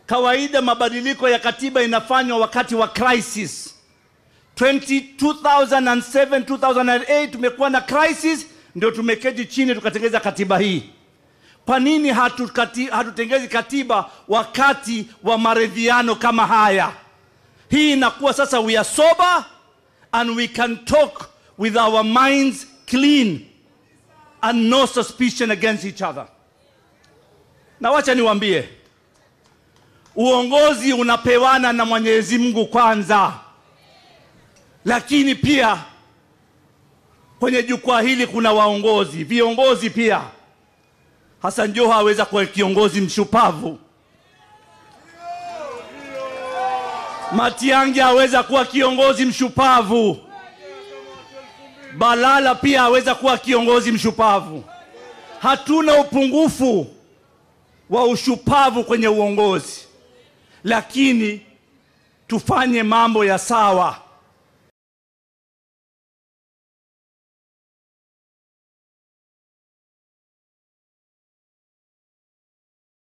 Kawaida mabadiliko ya katiba inafanywa wakati wa crisis. 20, 2007 2008 tumekuwa na crisis, ndio tumeketi chini tukatengeza katiba hii. Kwa nini hatukati, hatutengezi katiba wakati wa maridhiano kama haya? Hii inakuwa sasa we are sober and we can talk with our minds clean and no suspicion against each other. Na wacha niwaambie, uongozi unapewana na Mwenyezi Mungu kwanza, lakini pia kwenye jukwaa hili kuna waongozi, viongozi pia. Hassan Joho aweza kuwa kiongozi mshupavu, Matiang'i aweza kuwa kiongozi mshupavu, Balala pia aweza kuwa kiongozi mshupavu. Hatuna upungufu wa ushupavu kwenye uongozi, lakini tufanye mambo ya sawa.